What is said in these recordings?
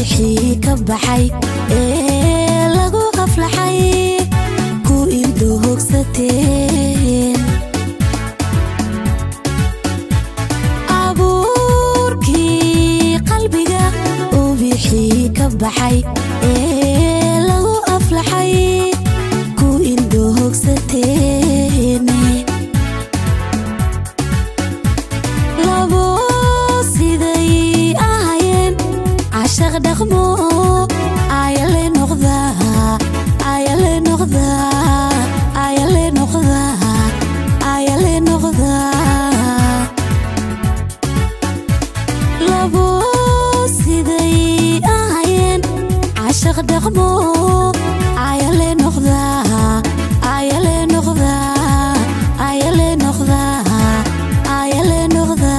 ubixii ka baxay ee lagu qaflaxay ku indho hogsateen abuurkii qalbiga ubixii ka baxay ee lagu aflaxay ku indho hogsateen labo siday ahayeen cashaq dhaqmo ayale noqda ayale noqda ayale noqda ayale noqda labo siday ahayeen cashaq dhaqmo ayale noqda ayale noqda ayale noqda ayale noqda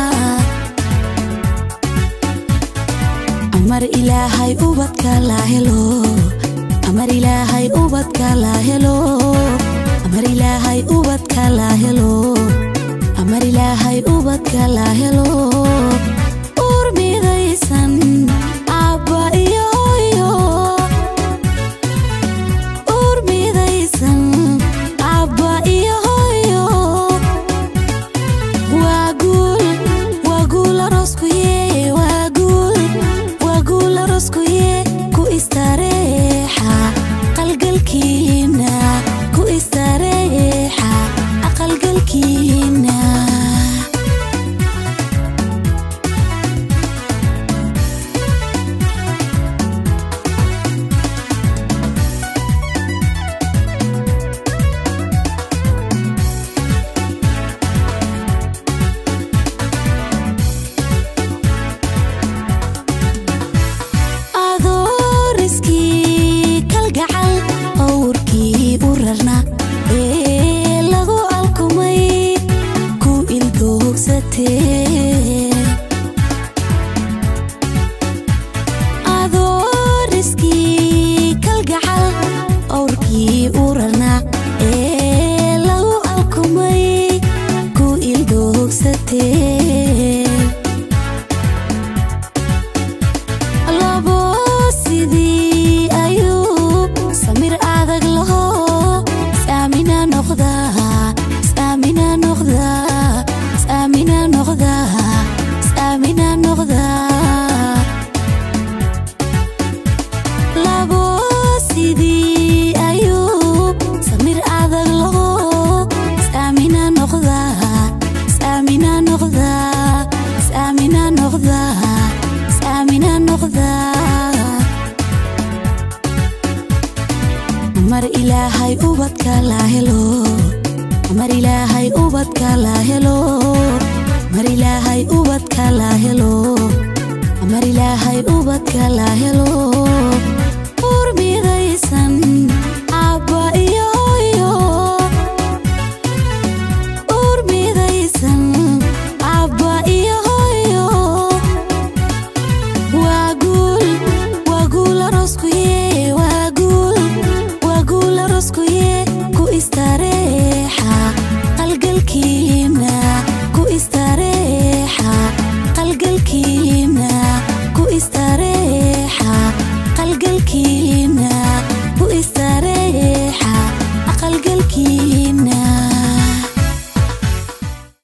amar ilaahay ubadka la helo amar ilaahay ubadka la helo amar ilaahay ubadka la helo amar ilaahay ubadka la helo uur midaysan abba iyo hooyo uur midaysan abba iyo hooyo waa guul waa guul arooskuye waa guul waa guul arooskuye ku istareexa aqalgalkiina ku istareexa aqalgalkiina adooriskii kalgacal owrkii u rarna ee lagu alkumay ku ildoogsateen adooriskii kalgacal owrkii u rarna ee lagu alkumay ku ildoogsateen labo sidii ayuu samir adag laho saamina noqda saamina noqda saamina noqda saamina noqda labo sidii ayuu samir adag laho saamina noqda saamina noqda saamina noqda saamina noqda mar ilaahay ubadka la helo mar ilaahay ubadka la helo mar ilaahay ubadka